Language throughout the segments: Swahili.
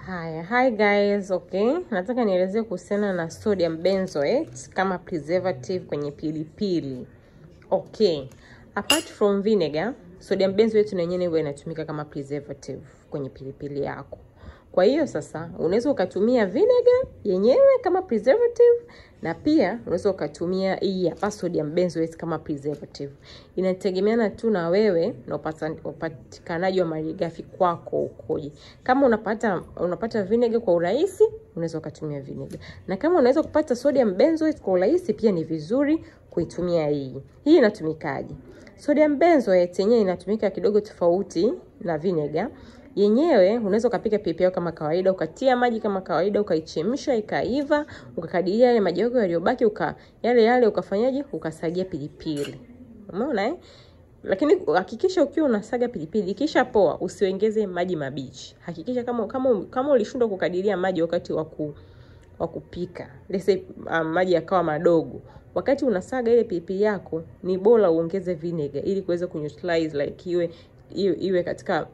Haya, hi guys, okay. Nataka nielezee kuhusiana na sodium benzoate kama preservative kwenye pilipili. Okay. Apart from vinegar, sodium benzoate na yenyewe huwa inatumika kama preservative kwenye pilipili yako. Kwa hiyo sasa unaweza ukatumia vinegar yenyewe kama preservative na pia unaweza ukatumia hii hapa sodium benzoate kama preservative. Inategemeana tu na wewe na upata- upatikanaji wa malighafi kwako ukoje. Kama unapata unapata vinegar kwa urahisi, unaweza ukatumia vinegar. Na kama unaweza kupata sodium benzoate kwa urahisi, pia ni vizuri kuitumia hii. Hii inatumikaje? Sodium benzoate yenyewe inatumika kidogo tofauti na vinegar yenyewe unaweza ukapika pilipili yako kama kawaida, ukatia maji kama kawaida, ukaichemsha ikaiva, ukakadiria yale maji yako yaliyobaki, uka yale yale ukafanyaje, ukasagia pilipili. Umeona eh? Lakini hakikisha ukiwa unasaga pilipili kisha poa, usiongeze maji mabichi. Hakikisha kama kama kama ulishindwa kukadiria maji wakati wa ku wa kupika, let's say um, maji yakawa madogo, wakati unasaga ile pilipili yako, ni bora uongeze vinegar ili kuweza kuneutralize like iwe iwe, iwe katika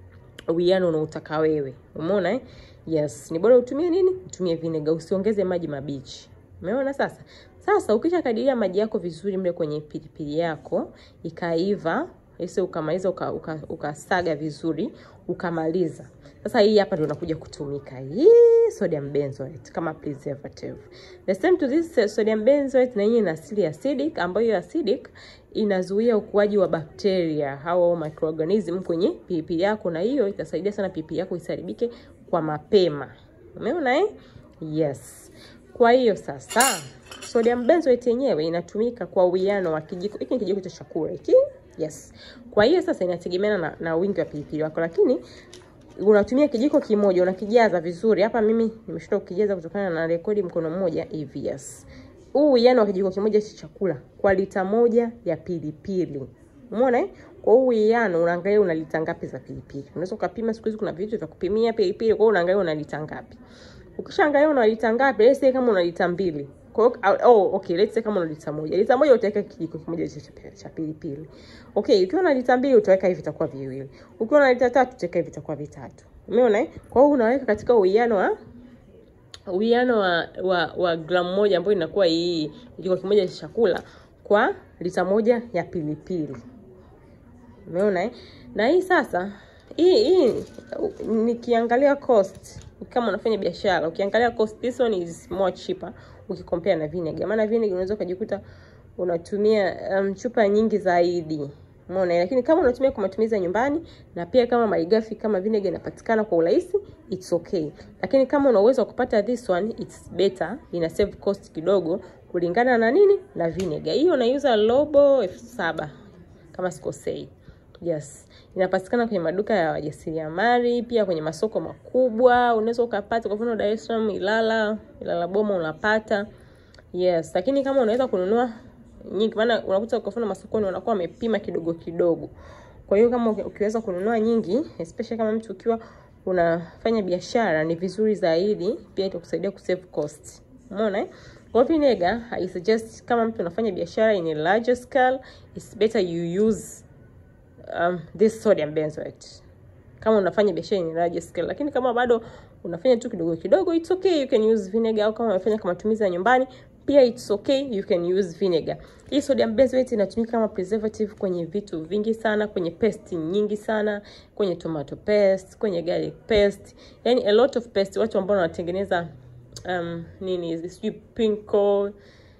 uwiano unaotaka wewe. Umeona eh? Yes, ni bora utumie nini? Utumie vinegar, usiongeze maji mabichi. Umeona sasa? Sasa ukisha kadiria maji yako vizuri mle kwenye pilipili yako ikaiva, ese ukamaliza ukasaga uka, ukasaga vizuri ukamaliza. Sasa hii hapa ndio inakuja kutumika hii sodium benzoate kama preservative. The same to this uh, sodium benzoate na hii ina asili acidic ambayo hiyo acidic inazuia ukuaji wa bakteria au microorganism kwenye pilipili yako, na hiyo itasaidia sana pilipili yako isiharibike kwa mapema. Umeona eh? Yes. Kwa hiyo sasa sodium benzoate yenyewe inatumika kwa uwiano wa kijiko. Hiki ni kijiko cha chakula hiki. Yes. Kwa hiyo sasa inategemeana na, na wingi wa pilipili wako, lakini unatumia kijiko kimoja unakijaza vizuri. Hapa mimi nimeshindwa kukijaza kutokana na rekodi mkono mmoja hivi. Yes. Huu uwiano wa kijiko kimoja cha chakula kwa lita moja ya pilipili. Umeona eh? Kwa huu uwiano unaangalia una lita ngapi za pilipili. Unaweza ukapima, siku hizi kuna vitu vya kupimia pilipili, kwa hiyo unaangalia una lita ngapi. Ukishaangalia una lita ngapi, let's say kama una lita mbili. Kwa hiyo oh, okay, let's say kama una lita moja. Lita moja utaweka kijiko kimoja cha cha pilipili. Okay, ukiwa na lita mbili utaweka hivi vitakuwa viwili. Ukiwa na lita tatu utaweka hivi vitakuwa vitatu. Umeona eh? Kwa hiyo unaweka katika uwiano wa uwiano wa, wa, wa gramu moja ambayo inakuwa hii kijiko kimoja cha chakula kwa lita moja ya pilipili. Umeona eh? Na hii sasa hii hii nikiangalia cost kama unafanya biashara, ukiangalia cost this one is more cheaper ukicompare na vinegar. Maana vinegar unaweza ukajikuta unatumia um, chupa nyingi zaidi. Umeona, lakini kama unatumia kwa matumizi ya nyumbani na pia kama malighafi kama vinegar inapatikana kwa urahisi, it's okay. Lakini kama una uwezo wa kupata this one, it's better, ina save cost kidogo kulingana na nini? Na vinegar. Hiyo unaiuza robo elfu saba kama sikosei. Yes, inapatikana kwenye maduka ya wajasiriamali, pia kwenye masoko makubwa unaweza ukapata. Kwa mfano Dar es Salaam, Ilala, Ilala Boma unapata. Yes, lakini kama unaweza kununua nyingi, maana unakuta kwa mfano masokoni wanakuwa wamepima kidogo kidogo. Kwa hiyo kama ukiweza kununua nyingi, especially kama mtu ukiwa unafanya biashara, ni vizuri zaidi, pia itakusaidia kusave cost. Umeona eh? Kwa vinegar, I suggest kama mtu unafanya biashara in a larger scale, it's better you use um, this sodium benzoate kama unafanya biashara in large scale, lakini kama bado unafanya tu kidogo kidogo, it's okay, you can use vinegar. Au kama unafanya kama matumizi ya nyumbani, pia it's okay, you can use vinegar. Hii sodium benzoate inatumika kama preservative kwenye vitu vingi sana, kwenye paste nyingi sana, kwenye tomato paste, kwenye garlic paste, yani a lot of paste. Watu ambao wanatengeneza um, nini sijui pinko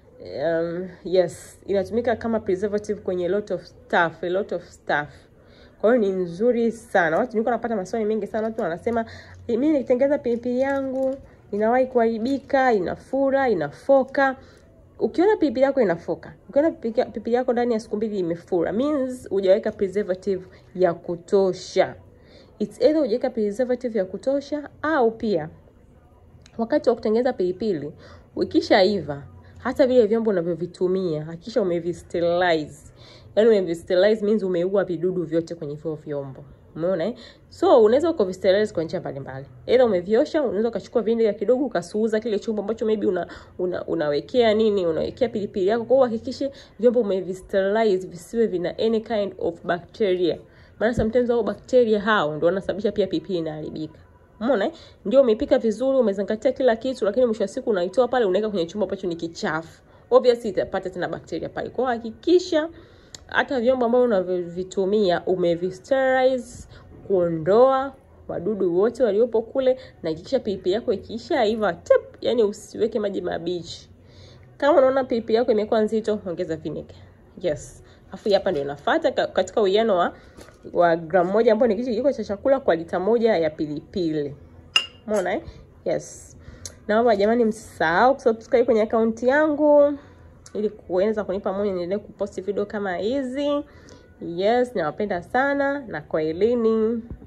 um, yes inatumika kama preservative kwenye a lot of stuff, a lot of stuff. Kwa hiyo ni nzuri sana. Watu nilikuwa napata maswali mengi sana, watu wanasema mimi nikitengeza pilipili yangu inawahi kuharibika, inafura, inafoka. Ukiona pilipili yako inafoka, ukiona pilipili yako ndani ya siku mbili imefura, means hujaweka preservative ya kutosha. It's either hujaweka preservative ya kutosha au pia wakati wa kutengeneza pilipili ukishaiva, hata vile vyombo unavyovitumia hakikisha umevisterilize. Yaani umevisterilize means umeua vidudu vyote kwenye hivyo vyombo. Umeona eh? So unaweza ukavisterilize kwa njia mbalimbali. Either umeviosha, unaweza ukachukua vinegar kidogo ukasuuza kile chombo ambacho maybe una, una unawekea nini, unawekea pilipili yako. Kwa hiyo uhakikishe vyombo umevisterilize visiwe vina any kind of bacteria. Maana sometimes hao bacteria hao ndio wanasababisha pia pilipili inaharibika. Umeona eh? Ndio umepika vizuri, umezingatia kila kitu, lakini mwisho wa siku unaitoa pale unaweka kwenye chumba ambacho ni kichafu. Obviously itapata tena bakteria pale. Kwa hiyo hakikisha hata vyombo ambavyo unavyovitumia umevisterilize kuondoa wadudu wote waliopo kule, na hakikisha pilipili yako ikiisha iva tip, yani usiweke maji mabichi. Kama unaona pilipili yako imekuwa nzito, ongeza vinegar. Yes. Afu hapa ndio inafuata katika uwiano wa wa gramu moja ambao ni kijiko cha chakula kwa lita moja ya pilipili. Umeona eh? Yes. Naomba jamani, msisahau kusubscribe kwenye akaunti yangu ili kuweza kunipa moyo niendelee kuposti video kama hizi. Yes, nawapenda sana na kwa elini.